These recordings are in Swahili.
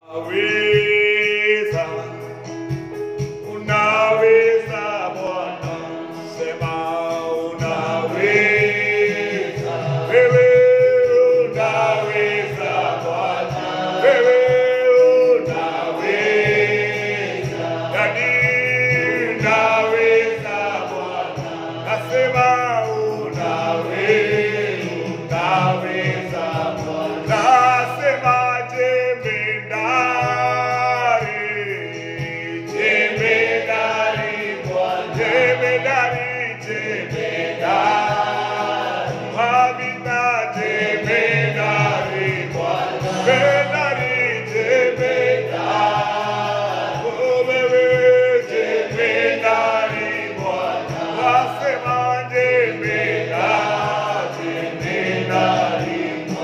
Unaweza, unaweza Bwana, sema unaweza. Wewe unaweza Bwana, wewe unaweza. Yani unaweza Bwana, nasema unaweza, unaweza Bwana. Nasema jemedari, jemedari Bwana, jemedari, jemedari. Habita jemedari Bwana, jemedari, jemedari. Oh, wewe jemedari Bwana, nasema jemedari, jemedari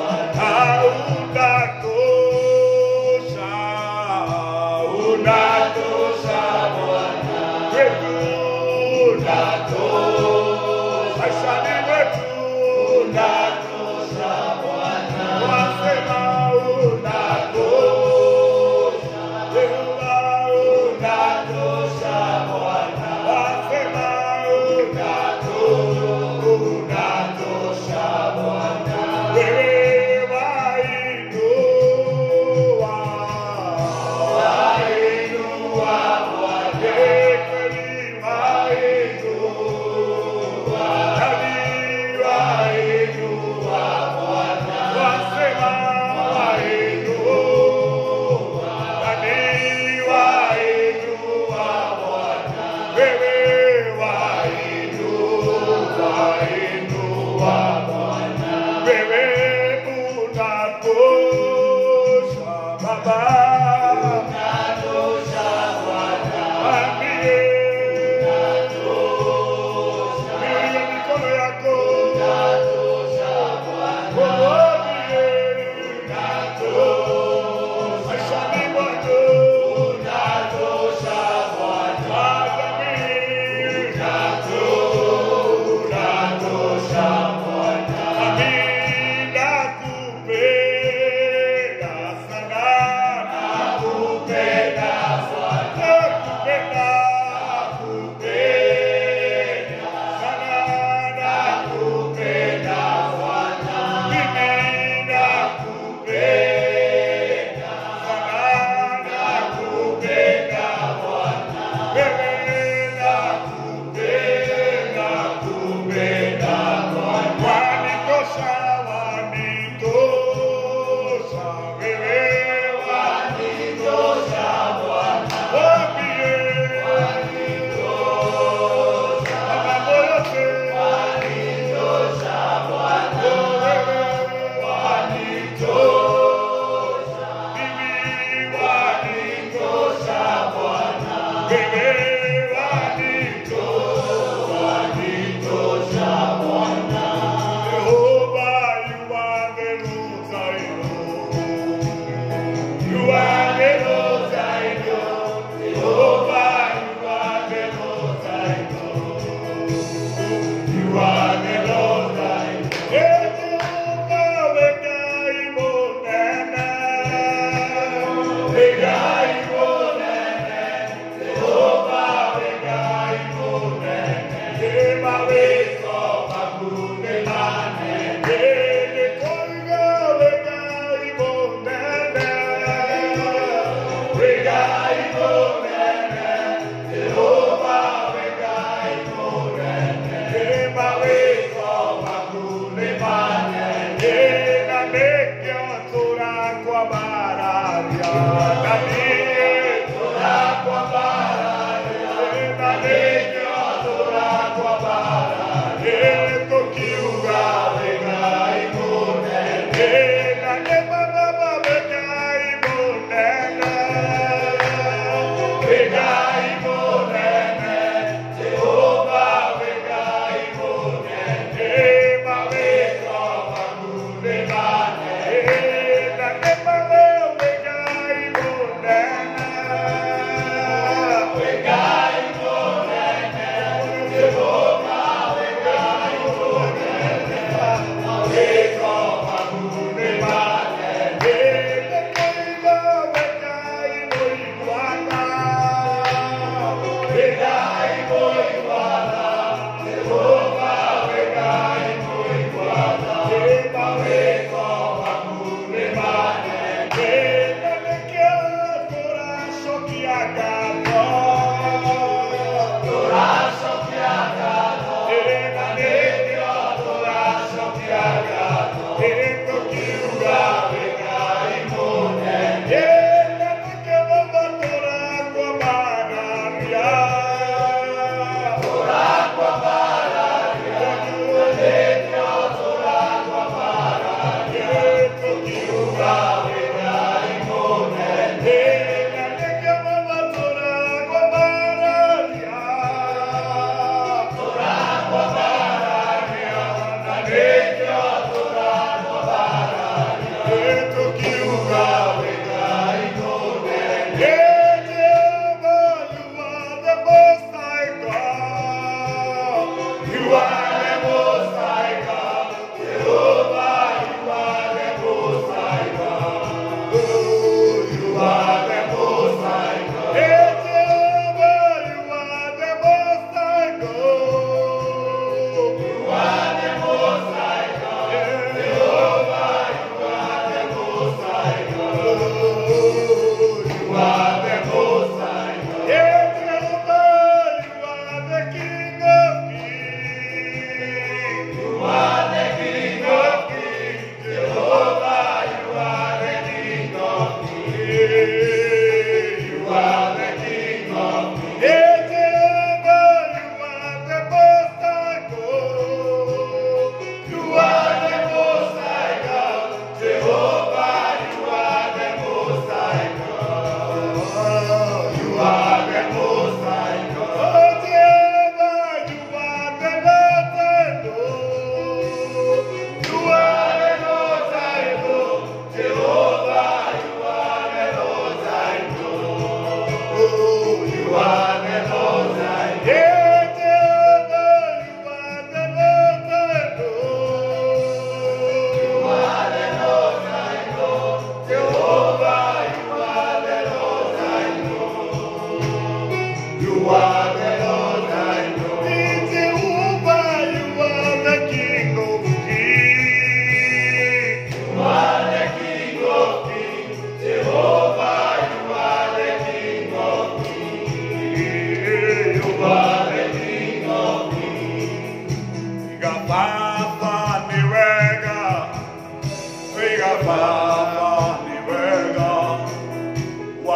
Unatosha, unatosha Bwana wetu, unatosha maishani mwetu, unatosha Bwana, wasema unatosha, Yehova unatosha Bwana, wasema unatosha, unatosha Bwana, wewe wainua, wainua Bwana, kweli wainua, nani wainua Bwana, wasema wainua, nani wainua Bwana, wewe wainua, wainua Bwana, wewe unatosha Baba, unatosha Bwana, ambie unatosha, mikono yako unatosha Bwana, ambie unatosha, maishani mwako unatosha Bwana, jamii unatosha Bwana, amina kupenda sana, nakupenda Bwana, nakupenda, nakupenda sana, nakupenda Bwana, mimi nakupenda sana, nakupenda Bwana, wewe nakupenda, nakupenda Bwana, wanitosha, wanitosha, wewe wanitosha Bwana, wambie wanitosha, mambo yote wanitosha Bwana, wewe wanitosha, mimi wanitosha Bwana, wewe wanitosha, wanitosha Bwana. Jehovah, you are the Lord I know. You are the Lord I know. Jehovah, you are the Lord I know. You are the Lord I know. Jehovah, Wegai Monene. Wegai Monene. Jehovah, Wegai Monene. Ema weko makune mane. Ene koiga Wegai Monene. Wegai Monene. Jehovah, Wegai Monene. Ema weko makune mane. Ena nekyo tura kwa bararia. Nanie tura kwa bararia. Ena nekyo tura kwa bararia. Eto kiuga wegai monene. Ena ne baba wegai monene. Wegai monene. Jehovah wegai monene. Ema weko makune mane. Ena ne baba wegai monene.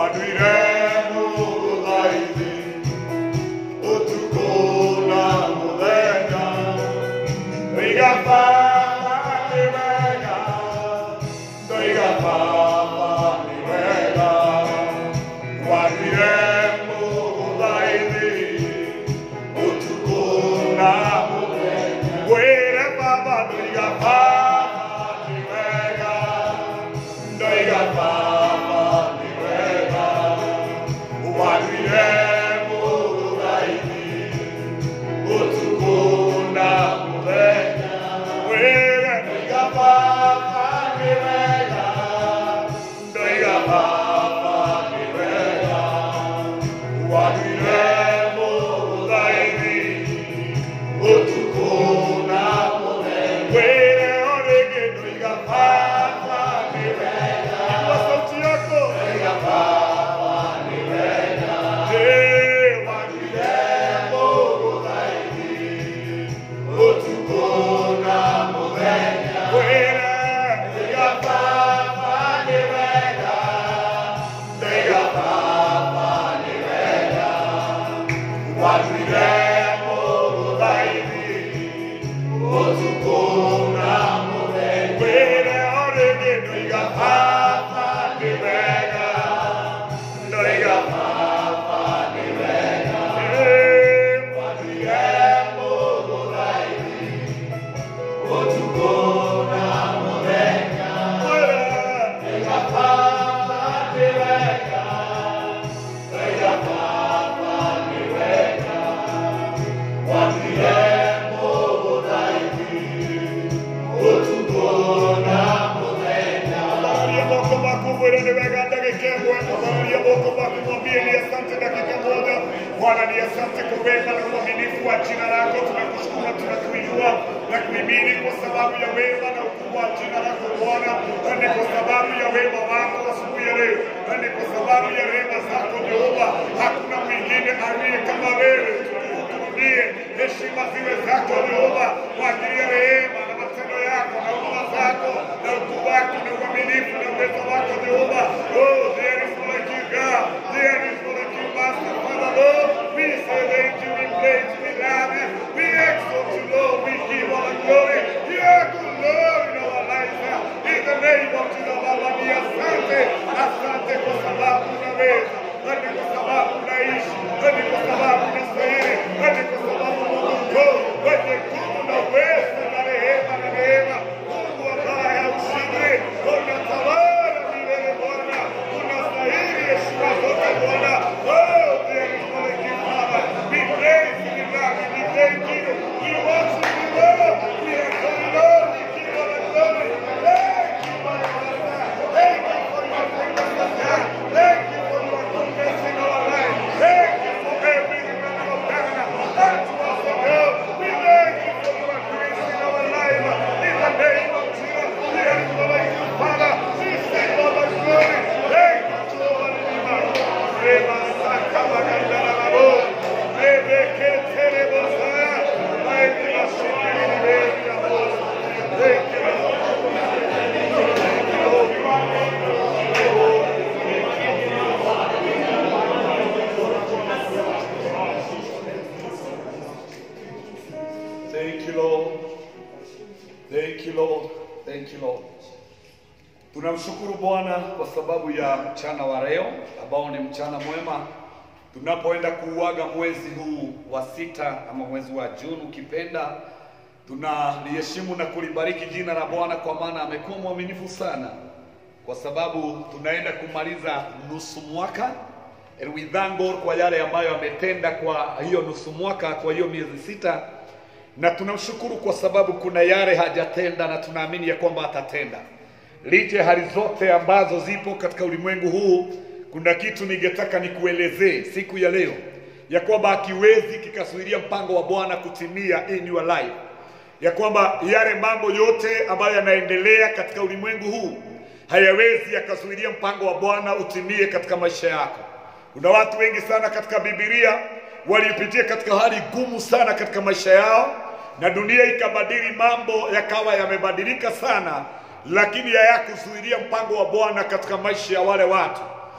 Waduire muguthaithi utuku na muthenya Ndoiga baba nĩ wega Ndoiga baba nĩ wega Waduire muguthaithi utuku na muthenya Wĩre baba ndoiga baba nĩ wega Ndoiga baba nĩ wega Waduire muguthaithi utuku na muthenya Wĩre ndoiga baba nĩ wega Ndoiga baba nĩ wega Waduire muguthaithi utuku na muthenya Wĩre o rĩngĩ ndoiga baba nĩ wega Inua sauti yako ndoiga baba nĩ wega Hey, waduire muguthaithi utuku na muthenya Wĩre ndoiga baba nĩ wega Ndoiga baba nĩ wega Waduire muguthaithi utuku na muthenya Wĩre o rĩngĩ ndoiga baba nĩ wega Ndoiga baba nĩ wega Hey, waduire muguthaithi utuku na muthenya Wĩre ndoiga baba nĩ wega Ndoiga baba nĩ wega Waduire muguthaithi utuku na muthenya Tharia moko maku mwĩre nĩ wega ndagĩka ĩmwe tharia moko maku mwambie ni asante dakika moja Bwana ni asante kwa wema na uaminifu wa jina lako tunakushukuru na tunakuinua na kuhimidi kwa sababu ya wema na ukuu wa jina lako Bwana na ni kwa sababu ya wema wako asubuhi ya leo na ni kwa sababu ya rehema zako Jehova hakuna mwingine aliye kama wewe tukurudie heshima ziwe zako Jehova kwa ajili ya rehema na matendo yako na huduma zako na ukuu wako na uaminifu na uwezo wako Jehova. Oh, there is no like you God. There is no like you Master Father Lord. We say thank you, we praise you, we love you. We exalt you Lord. We give all the glory. You are good Lord in our lives. In the name of Jesus, Baba ni asante. Asante kwa sababu unaweza. Asante kwa sababu unaishi. Asante kwa sababu unastahili. Asante kwa sababu Mungu mkuu mwenye nguvu na uwezo na rehema na neema. Mungu ambaye haushindwi. Unatawala milele Bwana. Unastahili heshima zote Bwana. Oh, there is no like you, Father. We praise you, we love you, we thank you. We worship you, Lord. We adore you, Lord. We give all the glory. Thank you, my Father. Thank you for your faithfulness. Thank you for your goodness in our life. Thank you for everything that you have done unto us, O God. We thank you for your grace in our life. In the name of Jesus, there is no like you, Father. We say all the glory. Thank you, Jehovah Redeemer. Rema saka magandala rabo. Rebe ketere bosaya. Mighty Mashini Rebe Yabo. Thank you, Lord. Thank you, Lord. Thank you, Lord. Thank you, Lord. Thank you, Lord. Tunamshukuru Bwana kwa sababu ya mchana wa leo ambao ni mchana mwema, tunapoenda kuuaga mwezi huu wa sita ama mwezi wa Juni ukipenda. Tunaliheshimu na kulibariki jina la Bwana kwa maana amekuwa mwaminifu sana, kwa sababu tunaenda kumaliza nusu mwaka and we thank God kwa yale ambayo ametenda kwa hiyo nusu mwaka, kwa hiyo miezi sita na tunamshukuru kwa sababu kuna yale hajatenda na tunaamini ya kwamba atatenda. Licha ya hali zote ambazo zipo katika ulimwengu huu, kuna kitu ningetaka nikuelezee siku ya leo ya kwamba hakiwezi kikasuiria mpango wa Bwana kutimia in your life, ya kwamba yale mambo yote ambayo yanaendelea katika ulimwengu huu hayawezi yakazuilia mpango wa Bwana utimie katika maisha yako. Kuna watu wengi sana katika Biblia walipitia katika hali gumu sana katika maisha yao, na dunia ikabadili, mambo yakawa yamebadilika sana, lakini hayakuzuilia mpango wa Bwana katika maisha ya wale watu.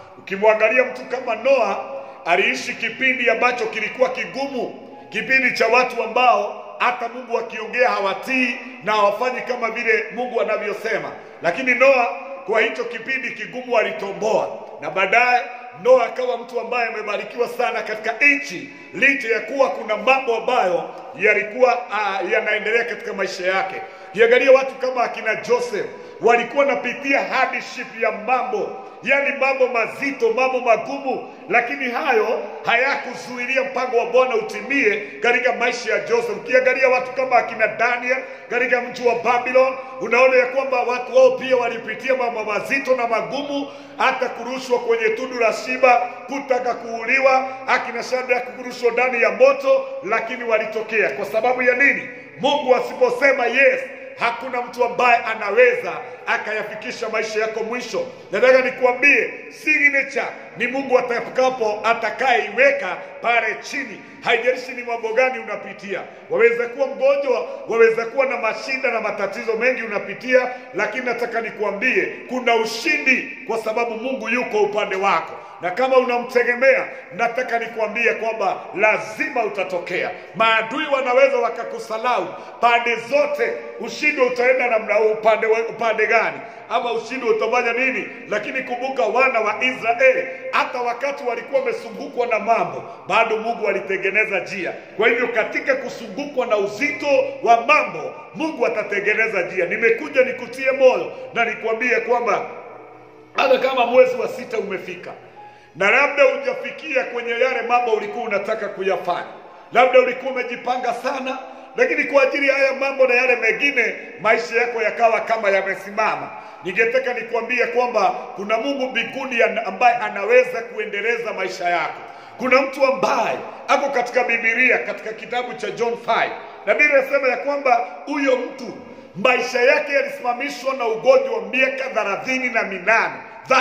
Ukimwangalia mtu kama Noa, aliishi kipindi ambacho kilikuwa kigumu, kipindi cha watu ambao hata Mungu akiongea hawatii na hawafanyi kama vile Mungu anavyosema. Lakini Noa kwa hicho kipindi kigumu alitomboa, na baadaye Noa akawa mtu ambaye amebarikiwa sana katika nchi, licha ya kuwa kuna mambo ambayo yalikuwa uh, yanaendelea katika maisha yake. Kiangalia watu kama akina Joseph walikuwa napitia hardship ya mambo, yani mambo mazito, mambo magumu, lakini hayo hayakuzuilia mpango wa Bwana utimie katika maisha ya Joseph. Ukiangalia watu kama akina Daniel katika mji wa Babylon, unaona ya kwamba watu wao pia walipitia mambo mazito na magumu, hata kurushwa kwenye tundu la Shiba, kutaka kuuliwa, akina Shadraka kurushwa ndani ya moto, lakini walitokea. Kwa sababu ya nini? Mungu asiposema yes hakuna mtu ambaye anaweza akayafikisha maisha yako mwisho. Nataka nikuambie signature ni Mungu atakapo atakayeiweka pale chini. Haijalishi ni mambo gani unapitia, waweza kuwa mgonjwa, waweza kuwa na mashida na matatizo mengi unapitia, lakini nataka nikuambie kuna ushindi, kwa sababu Mungu yuko upande wako na kama unamtegemea, nataka nikuambie kwamba lazima utatokea. Maadui wanaweza wakakusalau pande zote, ushindi utaenda namna upande, upande gani ama ushindi utafanya nini? Lakini kumbuka, wana wa Israeli hata wakati walikuwa wamesungukwa na mambo, bado Mungu alitengeneza njia. Kwa hivyo katika kusungukwa na uzito wa mambo, Mungu atatengeneza njia. Nimekuja nikutie moyo na nikuambie kwamba hata kama mwezi wa sita umefika na labda hujafikia kwenye yale mambo ulikuwa unataka kuyafanya, labda ulikuwa umejipanga sana, lakini kwa ajili ya haya mambo na yale mengine maisha yako yakawa kama yamesimama. Ningetaka nikwambie kwamba kuna Mungu mbinguni ambaye anaweza kuendeleza maisha yako. Kuna mtu ambaye ako katika Biblia, katika kitabu cha John 5 na Biblia inasema ya kwamba huyo mtu maisha yake yalisimamishwa na ugonjwa wa miaka thelathini na minane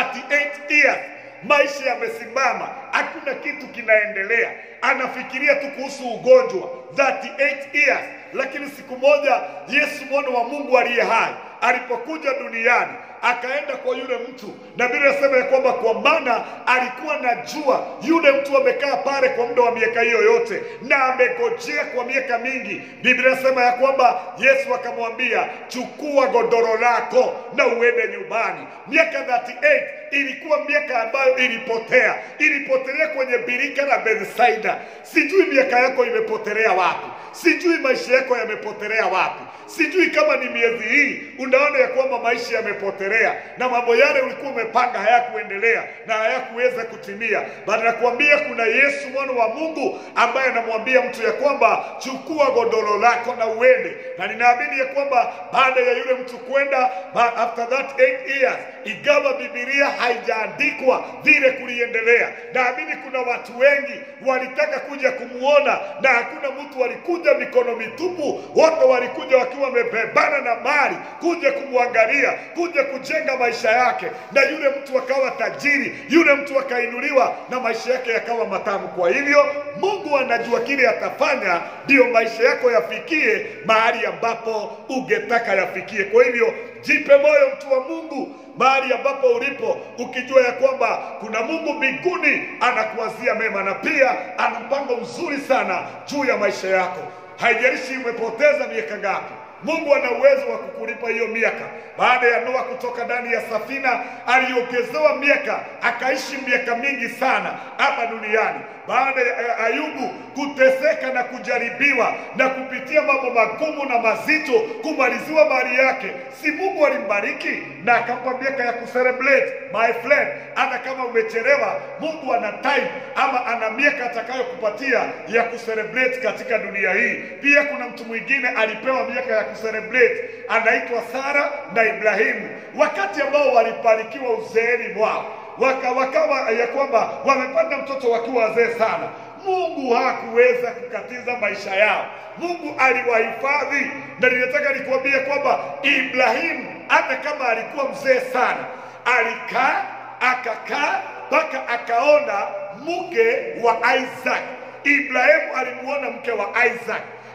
38 years maisha yamesimama, hakuna kitu kinaendelea, anafikiria tu kuhusu ugonjwa 38 years. Lakini siku moja Yesu mwana wa Mungu aliye hai alipokuja duniani akaenda kwa yule mtu, na Biblia inasema ya kwamba kwa maana alikuwa najua yule mtu amekaa pale kwa muda wa miaka hiyo yote na amegojea kwa miaka mingi. Biblia inasema ya kwamba Yesu akamwambia, chukua godoro lako na uende nyumbani. Miaka 38 ilikuwa miaka ambayo ilipotea, ilipotelea kwenye birika la Bethsaida. Sijui miaka yako imepotelea wapi, sijui maisha yako yamepotelea wapi, sijui kama ni miezi hii unaona ya kwamba maisha yamepotelea na mambo yale ulikuwa umepanga hayakuendelea na hayakuweza kutimia. Bali nakuambia kuna Yesu mwana wa Mungu ambaye anamwambia mtu ya kwamba chukua godoro lako na uende, na ninaamini ya kwamba baada ya yule mtu kwenda, after that 8 years, igawa Biblia haijaandikwa vile kuliendelea. Naamini kuna watu wengi walitaka kuja kumuona na hakuna mtu alikuja mikono mitupu, wote walikuja wakiwa wamebebana na mali kuja kumwangalia, kuja kujenga maisha yake, na yule mtu akawa tajiri, yule mtu akainuliwa na maisha yake yakawa matamu. Kwa hivyo Mungu anajua kile atafanya, ndiyo maisha yako yafikie mahali ambapo ungetaka yafikie. Kwa hivyo jipe moyo, mtu wa Mungu, mahali ambapo ulipo, ukijua ya kwamba kuna Mungu mbinguni anakuwazia mema na pia ana mpango mzuri sana juu ya maisha yako. Haijalishi umepoteza miaka ngapi, Mungu ana uwezo wa kukulipa hiyo miaka. Baada ya Noa kutoka ndani ya safina, aliongezewa miaka, akaishi miaka mingi sana hapa duniani. Baada ya Ayubu kuteseka na kujaribiwa na kupitia mambo magumu na mazito, kumaliziwa mali yake, si Mungu alimbariki na akampa miaka ya kucelebrate? My friend, hata kama umechelewa, Mungu ana time ama ana miaka atakayokupatia ya kucelebrate katika dunia hii. Pia kuna mtu mwingine alipewa miaka ya kucelebrate, anaitwa Sara na Ibrahimu, wakati ambao walibarikiwa uzeeni mwao waka wakawa ya kwamba wamepata mtoto wakiwa wazee sana. Mungu hakuweza kukatiza maisha yao, Mungu aliwahifadhi. Na ninataka nikuambie kwamba Ibrahimu hata kama alikuwa mzee sana, alikaa akakaa mpaka akaona mke wa Isaac. Ibrahimu alimuona mke wa Isaac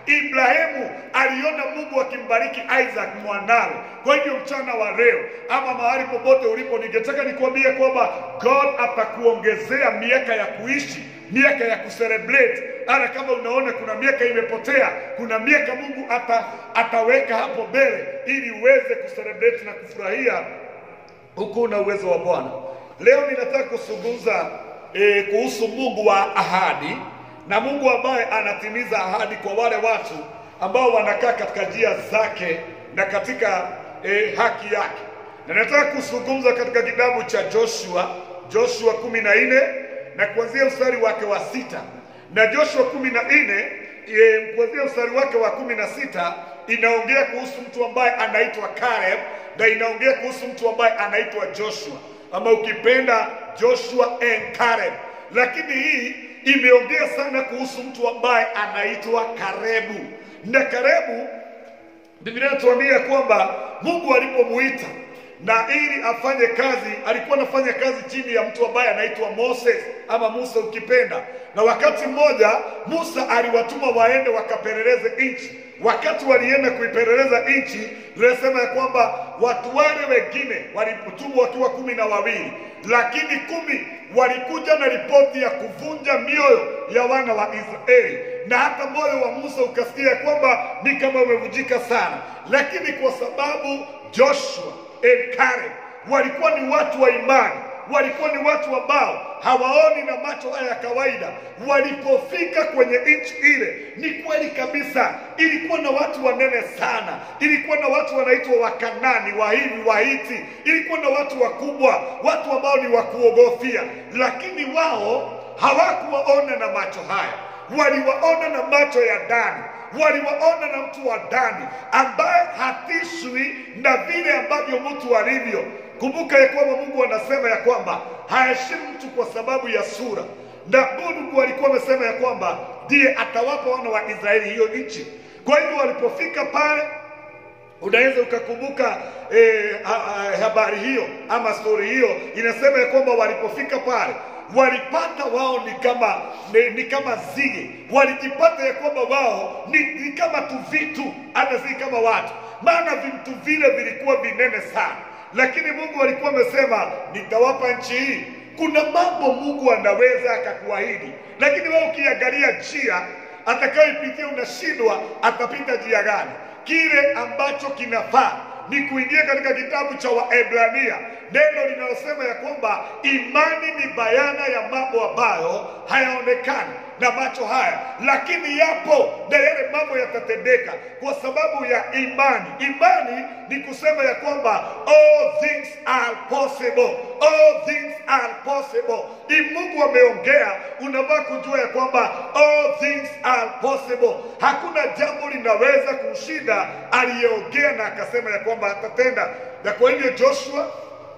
Ibrahimu aliona Mungu akimbariki Isaac mwanawe. Kwa hivyo mchana wa leo ama mahali popote ulipo, ningetaka nikwambie kwamba God atakuongezea miaka ya kuishi, miaka ya kucelebrate. Hata kama unaona kuna miaka imepotea, kuna miaka Mungu ata, ataweka hapo mbele ili uweze kucelebrate na kufurahia huku na uwezo wa Bwana. Leo ninataka kuzungumza e, kuhusu Mungu wa ahadi na Mungu ambaye anatimiza ahadi kwa wale watu ambao wanakaa katika njia zake na katika e, haki yake. Na nataka kuzungumza katika kitabu cha Joshua, Joshua kumi na nne na kuanzia mstari wake wa sita na Joshua kumi na nne e, kuanzia mstari wake wa kumi na sita inaongea kuhusu mtu ambaye anaitwa Caleb na inaongea kuhusu mtu ambaye anaitwa Joshua ama ukipenda Joshua and Caleb, lakini hii imeongea sana kuhusu mtu ambaye anaitwa Karebu. Na Karebu, Biblia inatuambia kwamba Mungu alipomuita na ili afanye kazi, alikuwa anafanya kazi chini ya mtu ambaye anaitwa Moses ama Musa ukipenda. Na wakati mmoja Musa aliwatuma waende wakapeleleze nchi. Wakati walienda kuipeleleza nchi, linasema ya kwamba watu wale wengine walitumwa wakiwa kumi na wawili, lakini kumi walikuja na ripoti ya kuvunja mioyo ya wana wa Israeli, na hata moyo wa Musa ukasikia kwamba ni kama umevunjika sana, lakini kwa sababu Joshua and Caleb walikuwa ni watu wa imani, walikuwa ni watu ambao hawaoni na macho haya ya kawaida. Walipofika kwenye nchi ile, ni kweli kabisa, ilikuwa na watu wanene sana, ilikuwa na watu wanaitwa Wakanani, Wahivi, Wahiti, ilikuwa na watu wakubwa, watu ambao ni wa kuogofia, lakini wao hawakuwaona na macho haya, waliwaona na macho ya ndani waliwaona na mtu wa ndani ambaye hatishwi na vile ambavyo mtu alivyo. Kumbuka ya kwamba Mungu anasema ya kwamba haheshimu mtu kwa sababu ya sura, na Mungu alikuwa amesema ya kwamba ndiye atawapa wana wa Israeli hiyo nchi. Kwa hivyo walipofika pale unaweza ukakumbuka eh, ha- ha- habari hiyo ama stori hiyo inasema ya kwamba walipofika pale walipata wao ni kama ni, ni kama zige, walijipata ya kwamba wao ni, ni kama tu vitu, hata si kama watu, maana vitu vile vilikuwa vinene sana, lakini Mungu alikuwa amesema nitawapa nchi hii. Kuna mambo Mungu anaweza akakuahidi, lakini wewe ukiangalia njia atakayoipitia unashindwa atapita njia gani? Kile ambacho kinafaa ni kuingia katika kitabu cha Waebrania, neno linalosema ya kwamba imani ni bayana ya mambo ambayo hayaonekani na macho haya, lakini yapo na yale mambo yatatendeka kwa sababu ya imani. Imani ni kusema ya kwamba all things are possible, all things are possible. Ni Mungu ameongea, unafaa kujua ya kwamba all things are possible. Hakuna jambo linaweza kumshinda aliyeongea na akasema ya kwamba atatenda. Na kwa hivyo Joshua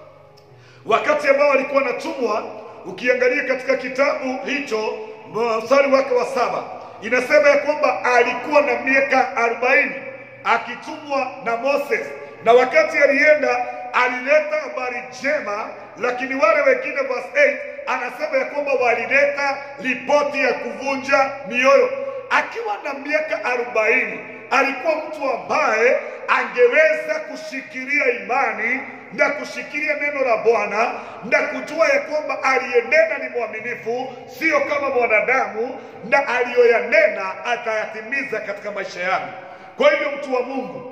wakati ambao alikuwa anatumwa, ukiangalia katika kitabu hicho mstari wake wa saba inasema ya kwamba alikuwa na miaka arobaini akitumwa na Moses, na wakati alienda alileta habari njema, lakini wale wengine, verse 8 anasema ya kwamba walileta ripoti ya kuvunja mioyo. Akiwa na miaka arobaini alikuwa mtu ambaye angeweza kushikilia imani na kushikilia neno la Bwana na kujua ya kwamba aliyenena ni mwaminifu, sio kama mwanadamu, na aliyoyanena atayatimiza katika maisha yangu. Kwa hivyo mtu wa Mungu,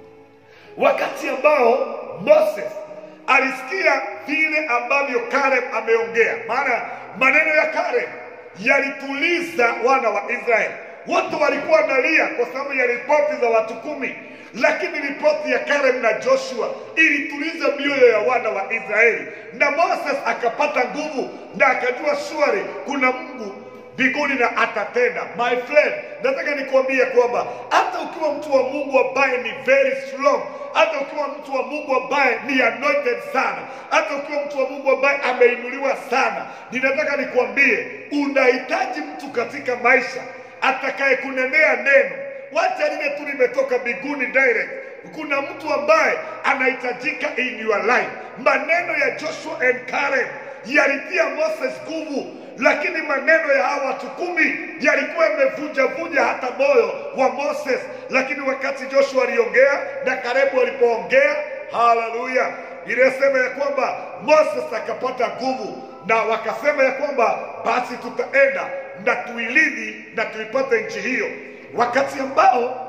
wakati ambao Moses alisikia vile ambavyo Caleb ameongea, maana maneno ya Caleb yalituliza wana wa Israeli. Wote walikuwa wanalia kwa sababu ya ripoti za watu kumi, lakini ripoti ya Caleb na Joshua ilituliza mioyo ya wana wa Israeli, na Moses akapata nguvu na akajua shwari kuna Mungu mbinguni na atatenda. My friend, nataka nikuambie kwamba hata ukiwa mtu wa Mungu ambaye ni very strong, hata ukiwa mtu wa Mungu ambaye ni anointed sana, hata ukiwa mtu wa Mungu ambaye ameinuliwa sana, ninataka nikuambie unahitaji mtu katika maisha atakaye kunenea neno. Wacha lile tu limetoka mbinguni direct. Kuna mtu ambaye anahitajika in your life. Maneno ya Joshua and Caleb yalitia Moses nguvu, lakini maneno ya hawa watu kumi yalikuwa yamevunjavunja hata moyo wa Moses. Lakini wakati Joshua aliongea na Kalebu alipoongea, haleluya, inasema ya kwamba Moses akapata nguvu, na wakasema ya kwamba basi tutaenda na tuilidhi na tuipate nchi hiyo, wakati ambao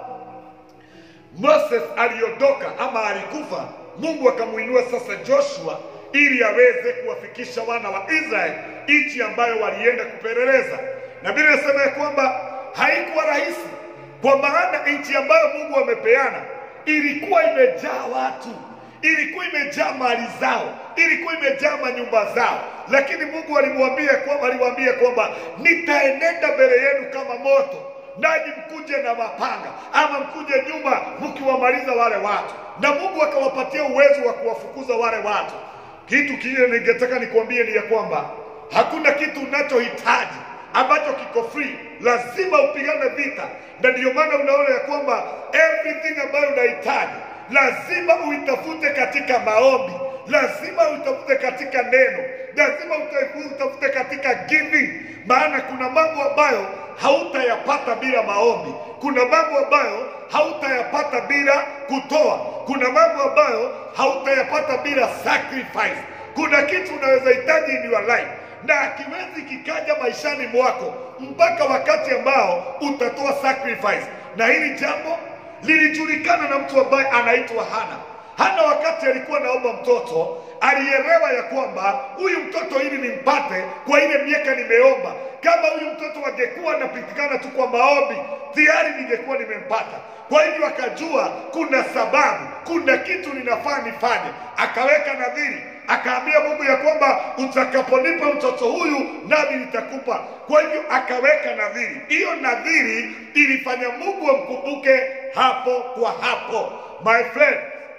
Moses aliondoka ama alikufa, Mungu akamuinua sasa Joshua ili aweze kuwafikisha wana wa Israeli nchi ambayo walienda kupeleleza. Na Biblia inasema ya kwamba haikuwa rahisi, kwa maana nchi ambayo Mungu amepeana ilikuwa imejaa watu, ilikuwa imejaa mali zao, ilikuwa imejaa manyumba zao, lakini Mungu alimwambia kwamba aliwaambia kwamba nitaenenda mbele yenu kama moto nanyi mkuje na mapanga ama mkuje nyuma mkiwamaliza wale watu, na Mungu akawapatia uwezo wa kuwafukuza wale watu. Kitu kingine ningetaka nikwambie ni ya kwamba hakuna kitu unachohitaji ambacho kiko free, lazima upigane vita, na ndiyo maana unaona ya kwamba everything ambayo unahitaji lazima uitafute katika maombi, lazima uitafute katika neno, lazima utafute katika giving, maana kuna mambo ambayo hautayapata bila maombi. Kuna mambo ambayo hautayapata bila kutoa. Kuna mambo ambayo hautayapata bila sacrifice. Kuna kitu unaweza hitaji in your life na hakiwezi kikaja maishani mwako mpaka wakati ambao utatoa sacrifice, na hili jambo lilijulikana na mtu ambaye anaitwa Hana. Hana wakati alikuwa naomba mtoto, alielewa ya kwamba huyu mtoto ili nimpate kwa ile miaka nimeomba, kama huyu mtoto angekuwa anapitikana tu kwa maombi, tayari ningekuwa nimempata. Kwa hivyo akajua kuna sababu, kuna kitu ninafaa nifanye, akaweka nadhiri akaambia Mungu ya kwamba utakaponipa mtoto huyu nami nitakupa. Kwa hivyo akaweka nadhiri. Hiyo nadhiri ilifanya Mungu amkumbuke hapo kwa hapo. My friend,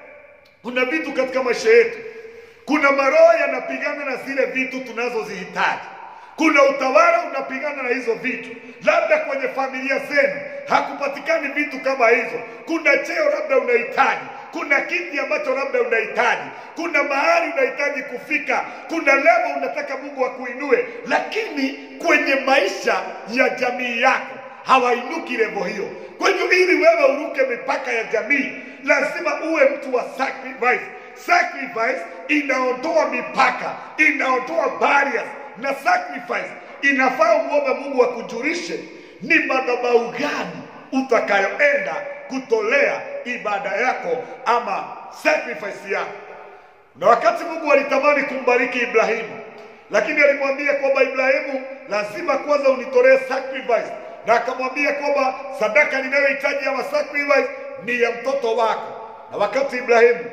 kuna vitu katika maisha yetu, kuna maroho yanapigana na zile vitu tunazozihitaji. Kuna utawala unapigana na hizo vitu. Labda kwenye familia zenu hakupatikani vitu kama hizo. Kuna cheo labda unahitaji, kuna kiti ambacho labda unahitaji, kuna mahali unahitaji kufika, kuna level unataka Mungu akuinue, lakini kwenye maisha ya jamii yako hawainuki level hiyo. Kwa hivyo ili wewe uruke mipaka ya jamii, lazima uwe mtu wa sacrifice. Sacrifice inaondoa mipaka, inaondoa barriers, na sacrifice inafaa umwombe Mungu akujulishe ni madhabahu gani utakayoenda kutolea ibada yako ama sacrifice yako. Na wakati Mungu alitamani kumbariki Ibrahimu, lakini alimwambia kwamba Ibrahimu, lazima kwanza unitolee sacrifice, na akamwambia kwamba sadaka ninayohitaji ama sacrifice ni ya mtoto wako. Na wakati Ibrahimu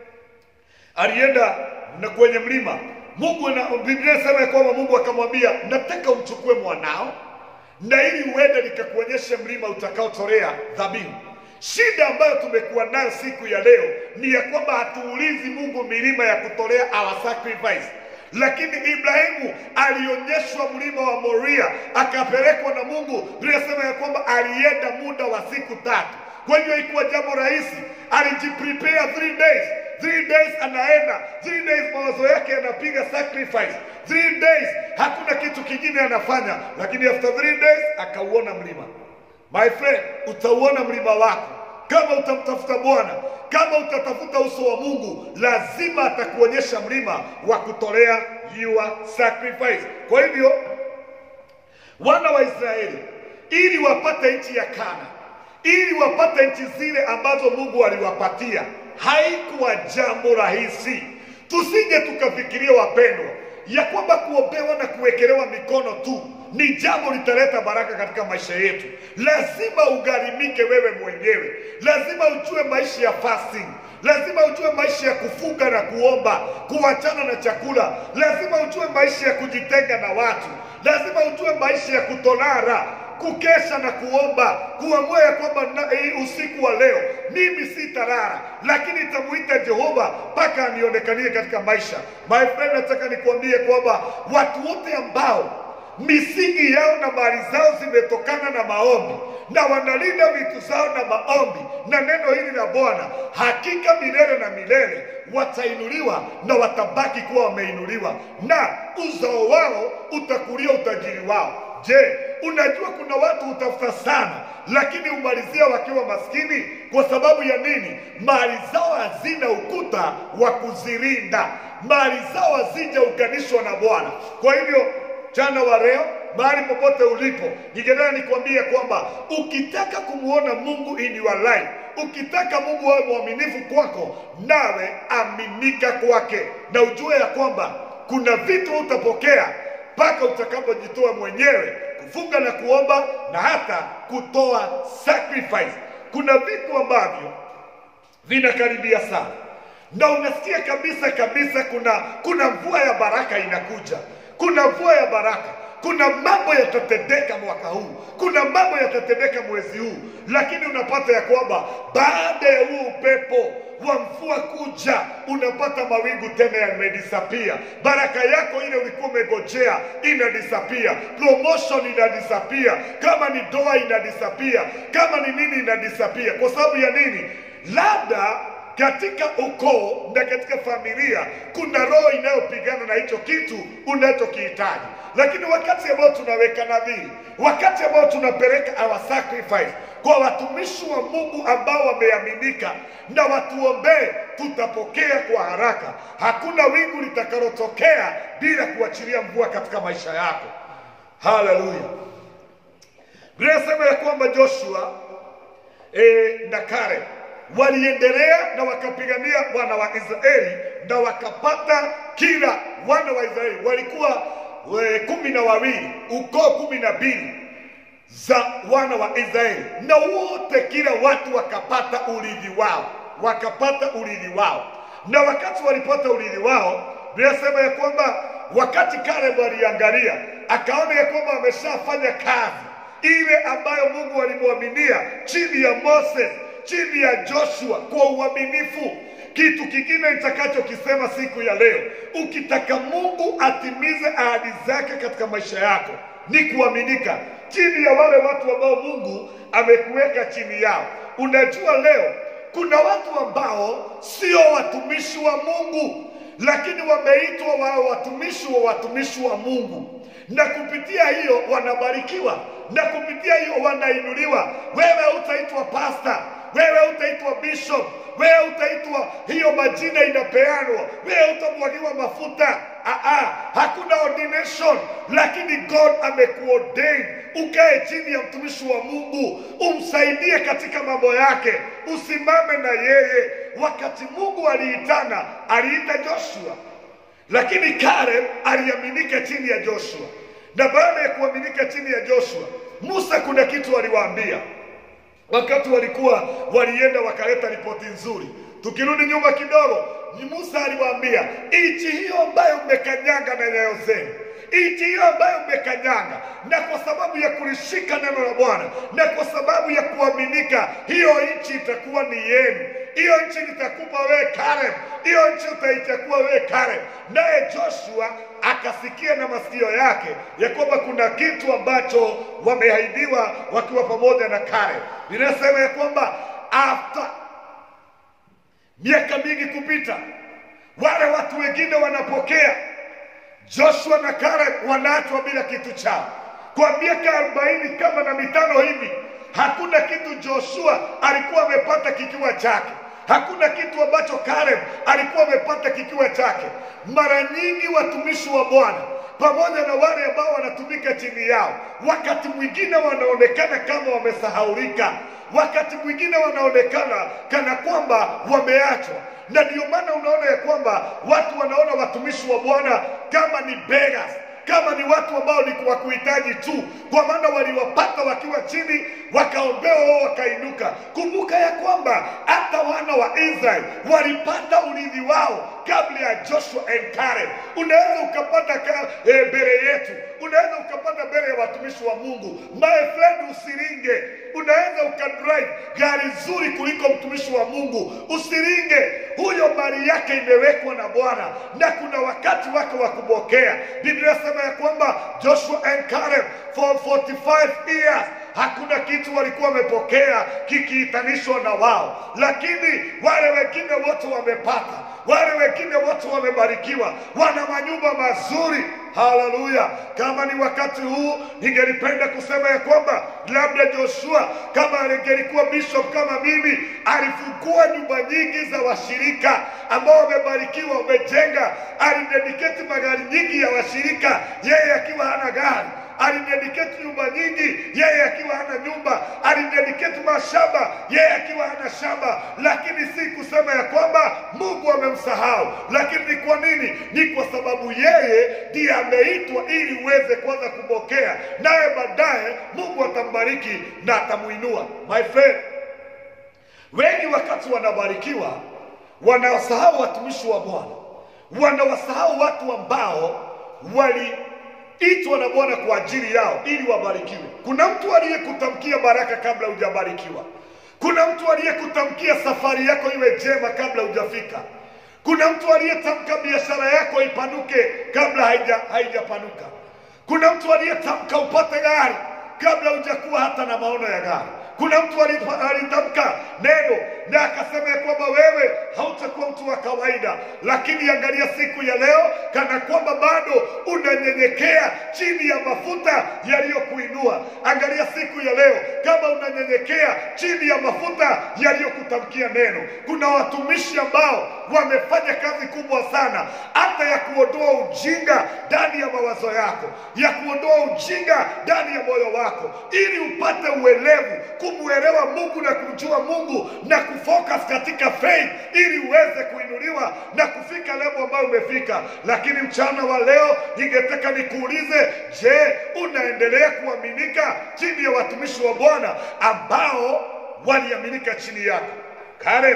alienda na kwenye mlima Mungu na Biblia inasema ya kwamba Mungu akamwambia, nataka umchukue mwanao na ili uende nikakuonyeshe mlima utakaotolea dhabihu. Shida ambayo tumekuwa nayo siku ya leo ni ya kwamba hatuulizi Mungu milima ya kutolea our sacrifice, lakini Ibrahimu alionyeshwa mlima wa Moria akapelekwa na Mungu. Biblia inasema ya kwamba alienda muda wa siku tatu. Kwa hivyo ikuwa jambo rahisi, alijiprepare three days three days anaenda three days, mawazo yake yanapiga sacrifice three days, hakuna kitu kingine anafanya, lakini after three days akauona mlima. My friend, utauona mlima wako kama utamtafuta Bwana, kama utatafuta uso wa Mungu, lazima atakuonyesha mlima wa kutolea your sacrifice. Kwa hivyo wana wa Israeli ili wapate nchi ya Kana, ili wapate nchi zile ambazo Mungu aliwapatia haikuwa jambo rahisi. Tusije tukafikiria wapendwa, ya kwamba kuombewa na kuwekelewa mikono tu ni jambo litaleta baraka katika maisha yetu. Lazima ugharimike wewe mwenyewe, lazima ujue maisha ya fasting, lazima ujue maisha ya kufunga na kuomba, kuachana na chakula, lazima ujue maisha ya kujitenga na watu, lazima ujue maisha ya kutolara kukesha na kuomba, kuamua ya kwamba usiku wa leo mimi sitalala, lakini nitamuita Jehova mpaka anionekanie katika maisha. My friend, nataka nikuambie kwamba watu wote ambao misingi yao na mali zao zimetokana na maombi na wanalinda vitu zao na maombi na neno hili la Bwana, hakika milele na milele watainuliwa na watabaki kuwa wameinuliwa, na uzao wao utakulia utajiri wao. Je, unajua kuna watu hutafuta sana, lakini umalizia wakiwa maskini. Kwa sababu ya nini? Mali zao hazina ukuta wa kuzirinda, mali zao hazijaunganishwa na Bwana. Kwa hivyo mchana wa leo mahali popote ulipo, ningetaka nikwambie kwamba ukitaka kumwona Mungu in your life, ukitaka Mungu awe mwaminifu kwako, nawe aminika kwake, na ujue ya kwamba kuna vitu utapokea mpaka utakapojitoa mwenyewe kufunga na kuomba na hata kutoa sacrifice. Kuna vitu ambavyo vinakaribia sana na unasikia kabisa kabisa kuna kuna mvua ya baraka inakuja, kuna mvua ya baraka, kuna mambo yatatendeka mwaka huu, kuna mambo yatatendeka mwezi huu, lakini unapata ya kwamba baada ya huu upepo wa mvua kuja, unapata mawingu tena yamedisapia. Baraka yako ile ulikuwa umegojea inadisapia, promotion inadisapia, kama ni doa inadisapia, kama ni nini inadisapia. Kwa sababu ya nini? Labda katika ukoo na katika familia kuna roho inayopigana na hicho kitu unachokihitaji. Lakini wakati ambao tunaweka nadhiri, wakati ambao tunapeleka our sacrifice kwa watumishi wa Mungu ambao wameaminika na watuombee, tutapokea kwa haraka. Hakuna wingu litakalotokea bila kuachilia mvua katika maisha yako. Haleluya! Biblia inasema ya kwamba Joshua e, na Kale waliendelea na wakapigania wana wa Israeli na wakapata kila wana wa Israeli walikuwa we, kumi na wawili ukoo kumi na mbili za wana wa Israeli, na wote kila watu wakapata urithi wao, wakapata urithi wao. Na wakati walipata urithi wao, Biblia inasema ya kwamba wakati Caleb aliangalia akaona ya kwamba ameshafanya kazi ile ambayo Mungu alimwaminia chini ya Moses, chini ya Joshua kwa uaminifu. Kitu kingine nitakachokisema siku ya leo, ukitaka Mungu atimize ahadi zake katika maisha yako ni kuaminika chini ya wale watu ambao Mungu amekuweka chini yao. Unajua leo kuna watu ambao sio watumishi wa Mungu, lakini wameitwa wawe watumishi wa watumishi wa Mungu, na kupitia hiyo wanabarikiwa, na kupitia hiyo wanainuliwa. Wewe utaitwa pastor, wewe utaitwa bishop, wewe utaitwa hiyo majina inapeanwa, wewe utamwagiwa mafuta. Aa, hakuna ordination, lakini God amekuordain ukae chini ya mtumishi wa Mungu, umsaidie katika mambo yake, usimame na yeye. Wakati Mungu aliitana, aliita Joshua, lakini Caleb aliaminika chini ya Joshua, na baada ya kuaminika chini ya Joshua, Musa kuna kitu aliwaambia wakati walikuwa walienda wakaleta ripoti nzuri. Tukirudi nyuma kidogo, ni Musa aliwaambia nchi hiyo ambayo mmekanyanga na nyayo zenu, nchi hiyo ambayo mmekanyanga, na kwa sababu ya kulishika neno la Bwana na kwa sababu ya kuaminika, hiyo nchi itakuwa ni yenu. Hiyo nchi nitakupa wewe Caleb, hiyo nchi utaichukua wewe Caleb. Naye Joshua akasikia na masikio yake ya kwamba kuna kitu ambacho wameahidiwa wakiwa pamoja na Caleb. Ninasema ya kwamba after miaka mingi kupita, wale watu wengine wanapokea, Joshua na Caleb wanaachwa bila kitu chao kwa miaka arobaini kama na mitano hivi. Hakuna kitu Joshua alikuwa amepata kikiwa chake, hakuna kitu ambacho Caleb alikuwa amepata kikiwa chake. Mara nyingi watumishi wa Bwana pamoja na wale ambao wanatumika chini yao, wakati mwingine wanaonekana kama wamesahaulika, wakati mwingine wanaonekana kana kwamba wameachwa, na ndio maana unaona ya kwamba watu wanaona watumishi wa Bwana kama ni beggars kama ni watu ambao ni wa kuhitaji tu, kwa maana waliwapata wakiwa chini, wakaombewa wao wakainuka. Kumbuka ya kwamba hata wana wa Israeli walipata urithi wao kabla ya Joshua and Caleb. Unaweza ukapata ka, e, mbele yetu, unaweza ukapata mbele ya watumishi wa Mungu. My friend, usiringe. Unaweza ukadrive gari zuri kuliko mtumishi wa Mungu, usiringe. Huyo mali yake imewekwa na Bwana na kuna wakati wake wa kubokea. Biblia inasema ya kwamba Joshua and Caleb for 45 years hakuna kitu walikuwa wamepokea kikiitanishwa na wao, lakini wale wengine wote wamepata, wale wengine wote wamebarikiwa, wana manyumba mazuri. Haleluya! Kama ni wakati huu, ningelipenda kusema ya kwamba labda Joshua kama angelikuwa bishop kama mimi, alifungua nyumba nyingi za washirika ambao wamebarikiwa, wamejenga, alidedicate magari nyingi ya washirika, yeye akiwa hana gari alidedicate nyumba nyingi, yeye akiwa hana nyumba, alidedicate mashamba, yeye akiwa hana shamba. Lakini si kusema ya kwamba Mungu amemsahau, lakini ni kwa nini? Ni kwa sababu yeye ndiye ameitwa ili uweze kwanza kupokea, naye baadaye Mungu atambariki na atamuinua. My friend, wengi wakati wanabarikiwa wanawasahau watumishi wa Bwana, wanawasahau watu ambao wali itwa na Bwana kwa ajili yao ili wabarikiwe. Kuna mtu aliyekutamkia baraka kabla hujabarikiwa. Kuna mtu aliyekutamkia safari yako iwe njema kabla hujafika. Kuna mtu aliyetamka biashara yako ipanuke kabla haija haijapanuka. Kuna mtu aliyetamka upate gari kabla hujakuwa hata na maono ya gari. Kuna mtu alipa- alitamka neno na akasema ya kwamba wewe hautakuwa mtu wa kawaida, lakini angalia siku ya leo, kana kwamba bado unanyenyekea chini ya mafuta yaliyokuinua. Angalia siku ya leo, kama unanyenyekea chini ya mafuta yaliyokutamkia neno. Kuna watumishi ambao wamefanya kazi kubwa sana, hata ya kuondoa ujinga ndani ya mawazo yako, ya kuondoa ujinga ndani ya moyo wako, ili upate uelevu, kumwelewa Mungu na kumjua Mungu na kufocus katika faith, ili uweze kuinuliwa na kufika level ambayo umefika. Lakini mchana wa leo ningetaka nikuulize, je, unaendelea kuaminika chini ya watumishi wa Bwana ambao waliaminika chini yako? Caleb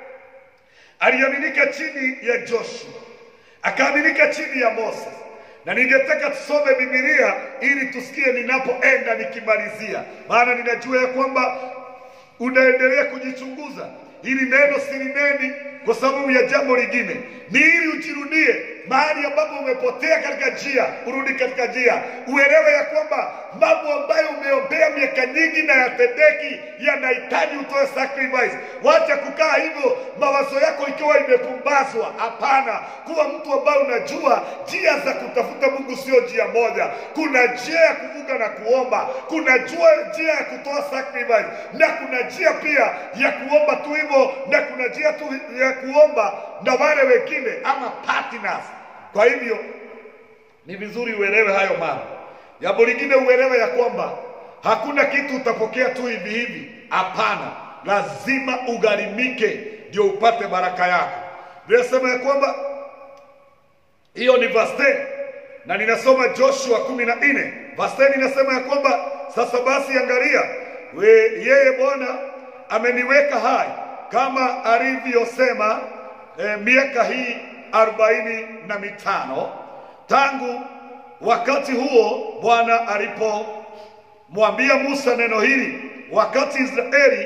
aliaminika chini ya Joshua, akaaminika chini ya Moses. Na ningetaka tusome Biblia ili tusikie ninapoenda nikimalizia, maana ninajua ya kwamba unaendelea kujichunguza. Hili neno silineni kwa sababu ya jambo lingine, ni ili ujirudie mahali ambapo umepotea katika njia, urudi katika njia, uelewe ya kwamba mambo ambayo umeombea miaka nyingi na yatendeki yanahitaji utoe sacrifice. Wacha kukaa hivyo mawazo yako ikiwa imepumbazwa. Hapana, kuwa mtu ambaye unajua njia za kutafuta Mungu sio njia moja. Kuna njia ya kuvuga na kuomba, kuna jua njia ya kutoa sacrifice, na kuna njia pia ya kuomba tu hivyo, na kuna njia tu ya kuomba na wale wengine ama partners. Kwa hivyo ni vizuri uelewe hayo mambo. Jambo lingine uelewe ya kwamba hakuna kitu utapokea tu hivi hivi. Hapana, lazima ugharimike ndio upate baraka yako. Vinasema ya kwamba hiyo ni verse 10 na ninasoma Joshua kumi na nne verse 10 inasema ya kwamba sasa basi, angalia we, yeye Bwana ameniweka hai kama alivyosema eh, miaka hii arobaini na mitano tangu wakati huo Bwana alipomwambia Musa neno hili, wakati Israeli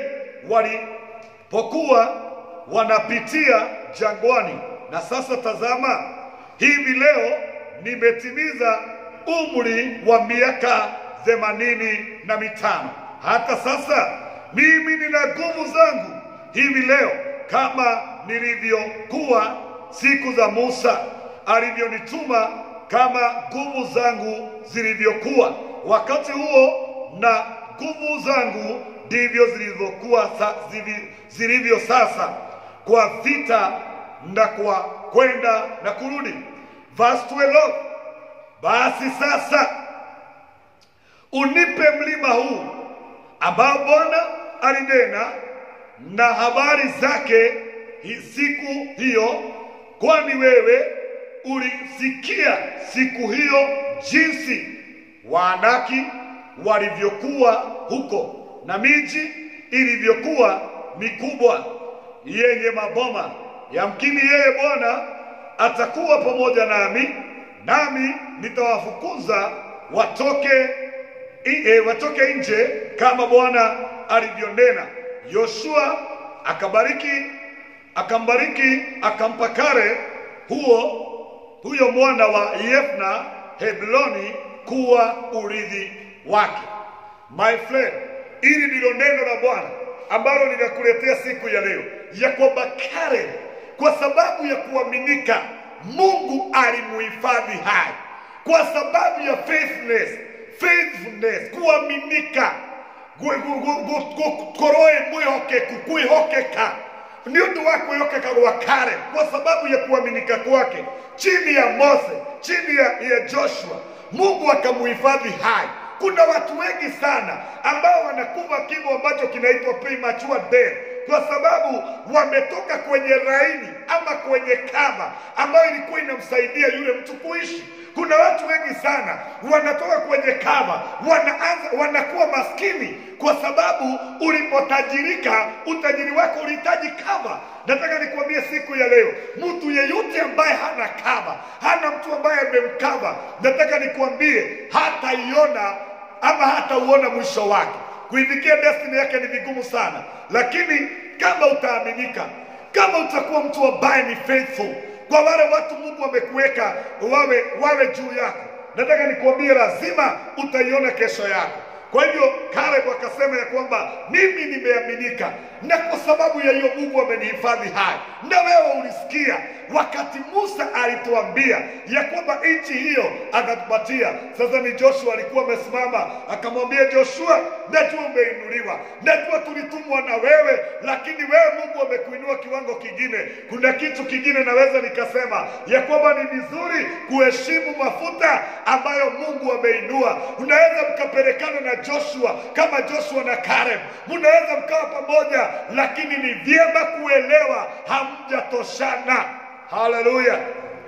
walipokuwa wanapitia jangwani. Na sasa tazama, hivi leo nimetimiza umri wa miaka themanini na mitano. Hata sasa mimi nina nguvu zangu hivi leo kama nilivyokuwa siku za Musa alivyonituma, kama nguvu zangu zilivyokuwa wakati huo, na nguvu zangu ndivyo zilivyokuwa sa, zivi- zilivyo sasa, kwa vita na kwa kwenda na kurudi. Verse 12, basi sasa unipe mlima huu ambao Bwana alinena na habari zake hi- siku hiyo, kwani wewe ulisikia siku hiyo jinsi Waanaki walivyokuwa huko na miji ilivyokuwa mikubwa yenye maboma. Yamkini yeye Bwana atakuwa pamoja nami, nami nitawafukuza watoke i- e, watoke nje kama Bwana alivyonena. Yoshua akabariki akambariki akampa Kare huo huyo mwana wa Yefna Hebroni kuwa urithi wake. My friend, Hili ndilo neno la Bwana ambalo ninakuletea siku ya leo, ya kwamba Karen kwa sababu ya kuaminika Mungu alimuhifadhi hai, kwa sababu ya faithfulness, faithfulness, kuaminika gu- gu- gu- gu- gu- koroe mwihokeku kwihokeka nĩ ũndũ wa kwĩhokeka gwa Karen kwa sababu ya kuaminika kwake chini ya Mose, chini ya, ya Joshua, Mungu akamuhifadhi hai. Kuna watu wengi sana ambao wanakufa kifo ambacho kinaitwa premature death kwa sababu wametoka kwenye laini ama kwenye kava ambayo ilikuwa inamsaidia yule mtu kuishi. Kuna watu wengi sana wanatoka kwenye kava, wanaanza wanakuwa maskini kwa sababu ulipotajirika, utajiri wako ulihitaji kava. Nataka nikwambie siku ya leo, mtu yeyote ambaye hana kava, hana mtu ambaye amemkava, nataka nikwambie hataiona ama hatauona mwisho wake. Kuifikia destiny yake ni vigumu sana, lakini kama utaaminika, kama utakuwa mtu ambaye ni faithful kwa wale watu Mungu amekuweka wawe wawe juu yako, nataka nikuambie, lazima utaiona kesho yako. Kwa hivyo Caleb akasema ya kwamba mimi nimeaminika, na kwa sababu ya hiyo Mungu amenihifadhi hai. Na wewe ulisikia wakati Musa alituambia ya kwamba nchi hiyo atatupatia. Sasa ni Joshua alikuwa amesimama akamwambia Joshua, najua umeinuliwa, najua tulitumwa na wewe, lakini wewe Mungu amekuinua kiwango kingine. Kuna kitu kingine naweza nikasema ya kwamba ni vizuri kuheshimu mafuta ambayo Mungu ameinua. Unaweza mkapelekana na Joshua kama Joshua na Caleb, mnaweza mkawa pamoja, lakini ni vyema kuelewa hamjatoshana. Haleluya!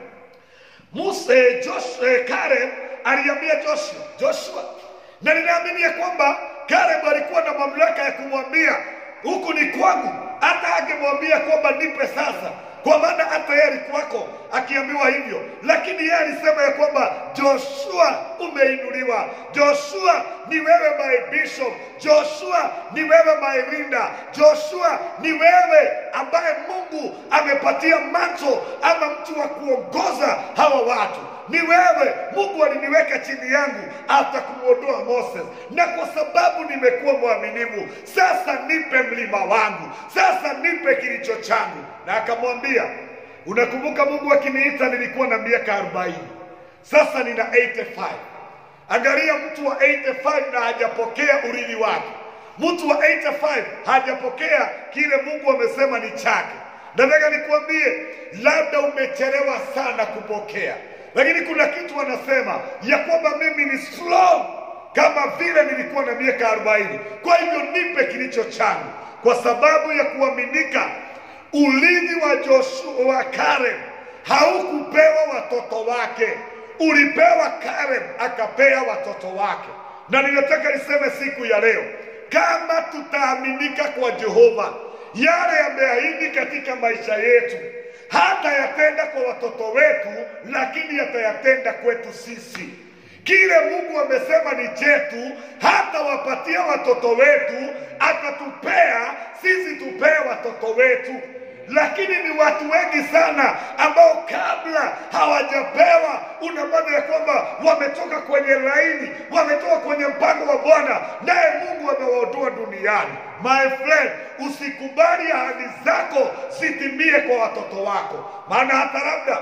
Musa, eh, Josh, eh, Caleb aliambia Joshua, Joshua, na ninaamini ya kwamba Caleb alikuwa na mamlaka ya kumwambia huku ni kwangu, hata angemwambia kwamba nipe sasa, kwa maana hata yeye alikuwako akiambiwa hivyo, lakini yeye alisema ya kwamba Joshua umeinuliwa, Joshua ni wewe my bishop, Joshua ni wewe my leader, Joshua ni wewe ambaye Mungu amepatia manto ama mtu wa kuongoza hawa watu ni wewe. Mungu aliniweka chini yangu hata kumwondoa Moses, na kwa sababu nimekuwa mwaminifu, sasa nipe mlima wangu, sasa nipe kilicho changu. Na akamwambia, unakumbuka Mungu akiniita nilikuwa na miaka arobaini, sasa nina 85. Angalia, mtu wa 85 na hajapokea urithi wake. Mtu wa 85 hajapokea kile Mungu amesema ni chake. Nataka nikuambie, labda umechelewa sana kupokea, lakini kuna kitu wanasema ya kwamba mimi ni strong kama vile nilikuwa na miaka 40. Kwa hivyo nipe kilicho changu, kwa sababu ya kuaminika. Urithi wa Joshua wa Caleb haukupewa watoto wake, ulipewa Caleb akapea watoto wake. Na ninataka niseme siku ya leo, kama tutaaminika kwa Jehova, yale yameahidi katika maisha yetu hata yatenda kwa watoto wetu, lakini yatayatenda kwetu sisi. Kile Mungu amesema ni chetu, hata wapatia watoto wetu, atatupea sisi, tupee watoto wetu. Lakini ni watu wengi sana ambao kabla hawajapewa, unapata ya kwamba wametoka kwenye laini, wametoka kwenye mpango wa Bwana, naye Mungu amewaondoa duniani. My friend, usikubali ahadi zako zitimie kwa watoto wako, maana hata labda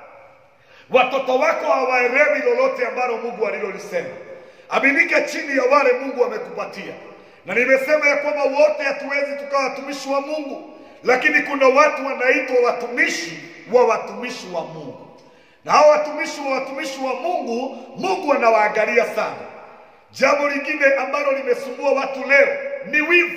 watoto wako hawaelewi lolote ambalo Mungu alilolisema. Aminika chini ya wale Mungu amekupatia, na nimesema ya kwamba wote hatuwezi tukawa watumishi wa Mungu, lakini kuna watu wanaitwa watumishi wa watumishi wa Mungu, na hao watumishi wa watumishi wa Mungu, Mungu anawaangalia sana. Jambo lingine ambalo limesumbua watu leo ni wivu.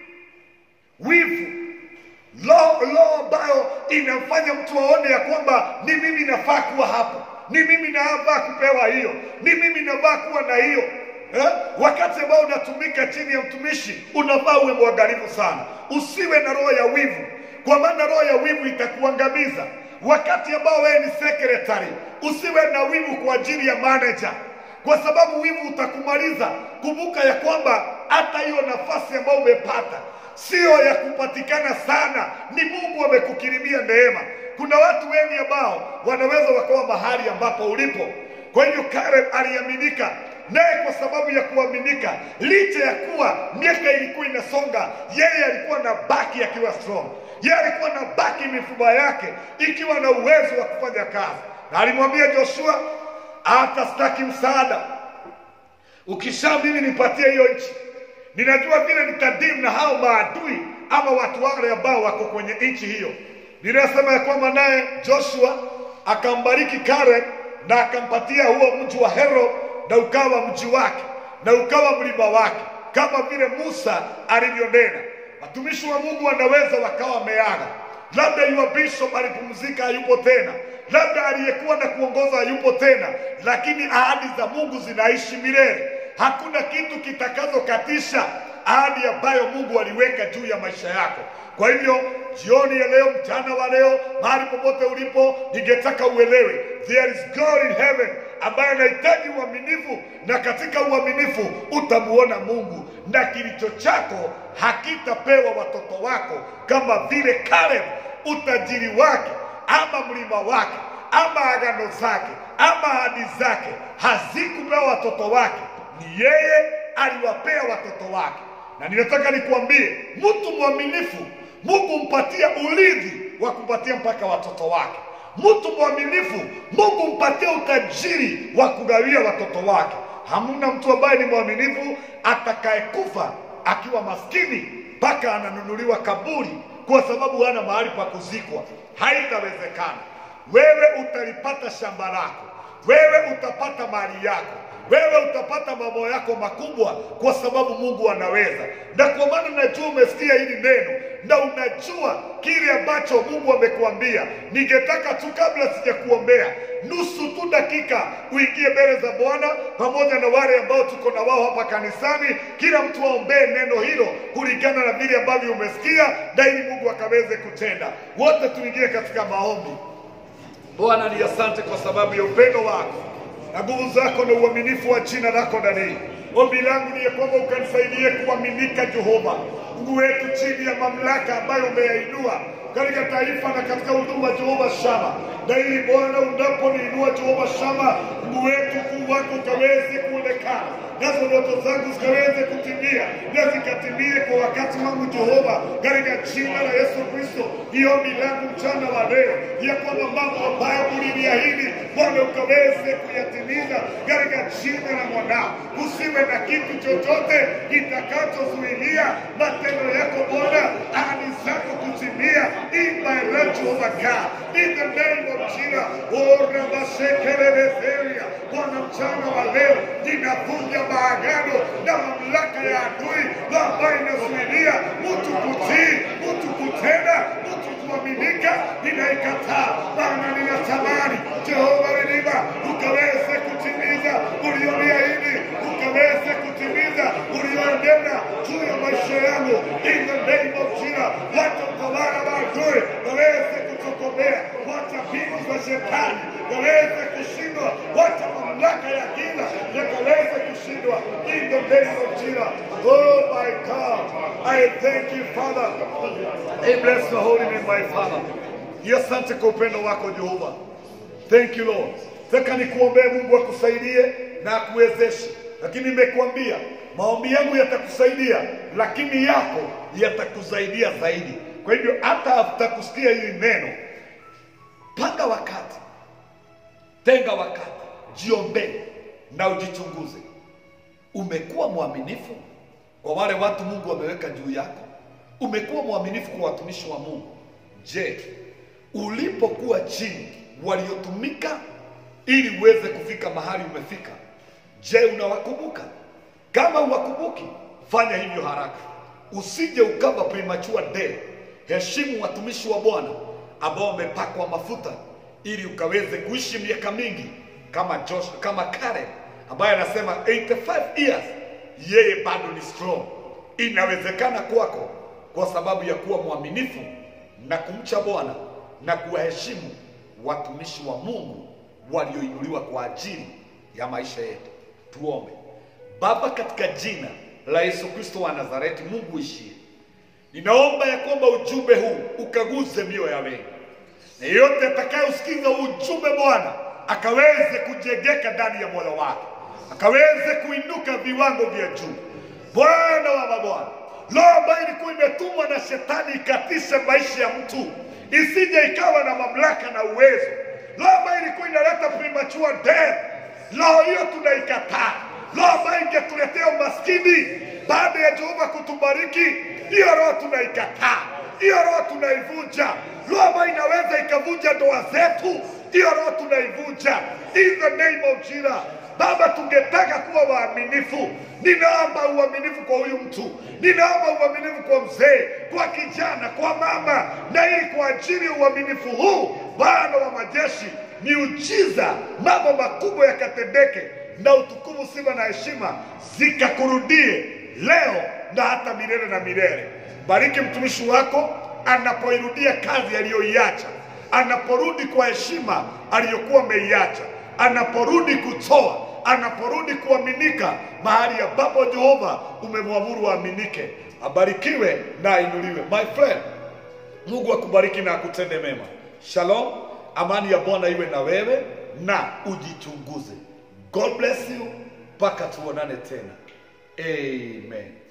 Wivu Roho roho ambayo inamfanya mtu aone ya kwamba ni mimi nafaa kuwa hapo, ni mimi nafaa kupewa hiyo, ni mimi nafaa kuwa na hiyo eh? Wakati ambao unatumika chini ya mtumishi, unafaa uwe mwangalifu sana, usiwe na roho ya wivu, kwa maana roho ya wivu itakuangamiza. Wakati ambao wewe ni secretary, usiwe na wivu kwa ajili ya manager kwa sababu wivu utakumaliza. Kumbuka ya kwamba hata hiyo nafasi ambayo umepata sio ya kupatikana sana, ni Mungu amekukirimia neema. Kuna watu wengi ambao wanaweza wakawa mahali ambapo ulipo. Kwa hivyo Caleb aliaminika naye kwa sababu ya kuaminika, licha ya kuwa miaka ilikuwa inasonga, yeye alikuwa na baki akiwa strong, yeye alikuwa na baki mifupa yake ikiwa na uwezo wa kufanya kazi, na alimwambia Joshua, hata sitaki msaada, ukisha mimi nipatie hiyo nchi, ninajua vile nitadimu na hao maadui ama watu wale ambao wako kwenye nchi hiyo. Ninasema ya kwamba naye Joshua akambariki Karen na akampatia huo mji wa Hero na ukawa mji wake na ukawa mlima wake kama vile Musa alivyonena. Watumishi wa Mungu wanaweza wakawa wameaga, labda yule bishop alipumzika, hayupo tena, labda aliyekuwa na kuongoza hayupo tena, lakini ahadi za Mungu zinaishi milele. Hakuna kitu kitakazokatisha ahadi ambayo Mungu aliweka juu ya maisha yako. Kwa hivyo jioni ya leo, mchana wa leo, mahali popote ulipo, ningetaka uelewe there is God in heaven ambaye anahitaji uaminifu, na katika uaminifu utamuona Mungu, na kilicho chako hakitapewa watoto wako, kama vile Caleb utajiri wake ama mlima wake ama agano zake ama ahadi zake hazikupewa watoto wake, ni yeye aliwapea watoto wake. Na ninataka nikuambie, mtu mwaminifu Mungu mpatia urithi wa kupatia mpaka watoto wake. Mtu mwaminifu Mungu mpatia utajiri wa kugawia watoto wake. Hamuna mtu ambaye ni mwaminifu atakayekufa akiwa maskini mpaka ananunuliwa kaburi kwa sababu hana mahali pa kuzikwa. Haitawezekana. Wewe utalipata shamba lako, wewe utapata mali yako, wewe utapata mambo yako makubwa, kwa sababu Mungu anaweza. Na kwa maana najua umesikia hili neno na unajua kile ambacho Mungu amekuambia. Ningetaka tu kabla sijakuombea nusu tu dakika uingie mbele za Bwana pamoja na wale ambao tuko na wao hapa kanisani, kila mtu aombee neno hilo kulingana na vile ambavyo umesikia, na ili Mungu akaweze kutenda. Wote tuingie katika maombi. Bwana ni asante kwa sababu ya upendo wako na nguvu zako na uaminifu wa jina lako ndani. Ombi langu ni ya kwamba ukanisaidie kuaminika, Jehova Mungu wetu, chini ya mamlaka ambayo umeyainua katika taifa na katika huduma, Jehova Shama, na ili Bwana unaponiinua Jehova Shama, Mungu wetu, ukuu wako ukaweze kuonekana, nazo ndoto zangu zikaweze kutimia na zikatimie kwa wakati wangu, Jehova, katika jina la Yesu Kristo. Ni ombi langu mchana wa leo ya kwamba mambo ambayo uliniahidi Bwana ukaweze kuyatimiza katika jina la mwanao. Usiwe na kitu chochote kitakachozuilia matendo yako Bwana, ahadi zako kutimia. In my life, Jehovah God, in the name of Jesus. Oh, Rabasekelelezeria. Bwana, mchana wa leo ninavunja maagano na mamlaka ya adui ambayo inazuilia mtu kutii, mtu kutenda, mtu kuaminika, ninaikataa. Bwana, ninatamani Jehova Rehema ukaweze kutimiza ulioniahidi, ukaweze kutimiza ulionena juu ya maisha yangu. In the name of Jesus, wacha utawala wa adui waweze kutokomea, wacha mbinu za shetani waweze kushindwa, wacha mamlaka ya giza yakaweze kushindwa. In the name of Jesus, oh my God, I thank you Father. I bless the holy name my Father. Ni asante kwa upendo wako Jehova. Thank you Lord. Nataka nikuombee Mungu akusaidie na akuwezeshe, lakini nimekuambia maombi yangu yatakusaidia, lakini yako yatakusaidia zaidi. Kwa hivyo hata after kusikia hili neno, panga wakati, tenga wakati, jiombee na ujichunguze. Umekuwa mwaminifu kwa wale watu Mungu ameweka juu yako? Umekuwa mwaminifu kwa watumishi wa Mungu? Je, ulipokuwa chini waliotumika ili uweze kufika mahali umefika, je, unawakumbuka? Kama uwakumbuki, fanya hivyo haraka, usije ukawa premature death. Heshimu watumishi wa Bwana ambao wamepakwa mafuta ili ukaweze kuishi miaka mingi kama Josh, kama Caleb ambaye anasema 85 years, yeye bado ni strong. Inawezekana kwako kwa sababu ya kuwa mwaminifu na kumcha Bwana na kuwaheshimu watumishi wa Mungu walioinuliwa kwa ajili ya maisha yetu. Tuombe. Baba, katika jina la Yesu Kristo wa Nazareti, Mungu ishie, ninaomba ya kwamba ujumbe huu ukaguze mioyo ya wengi, na yeyote atakayeusikiza ujumbe Bwana akaweze kujengeka ndani ya moyo wake, akaweze kuinuka viwango vya juu. Bwana wa mabwana, roho ambayo ilikuwa imetumwa na shetani ikatishe maisha ya mtu, isije ikawa na mamlaka na uwezo, roho ambayo ilikuwa inaleta premature death, roho hiyo tunaikataa. Roho ambayo ingetuletea umaskini baada ya Jehova kutubariki, hiyo roho tunaikataa, hiyo roho tunaivunja. Roho ambayo inaweza ikavunja ndoa zetu, hiyo roho tunaivunja in the name of Jesus. Baba, tungetaka kuwa waaminifu. Ninaomba uaminifu kwa huyu mtu, ninaomba uaminifu kwa mzee, kwa kijana, kwa mama, na hii kwa ajili ya uaminifu huu, Bwana wa majeshi, miujiza, mambo makubwa yakatendeke, na utukufu, sifa na heshima zikakurudie leo na hata milele na milele. Bariki mtumishi wako anapoirudia kazi aliyoiacha, anaporudi kwa heshima aliyokuwa ameiacha, anaporudi kutoa, anaporudi kuaminika mahali ambapo Jehova umemwamuru aaminike. Abarikiwe na ainuliwe. My friend, Mungu akubariki na akutende mema. Shalom, amani ya Bwana iwe na wewe na ujichunguze. God bless you, mpaka tuonane tena. Amen.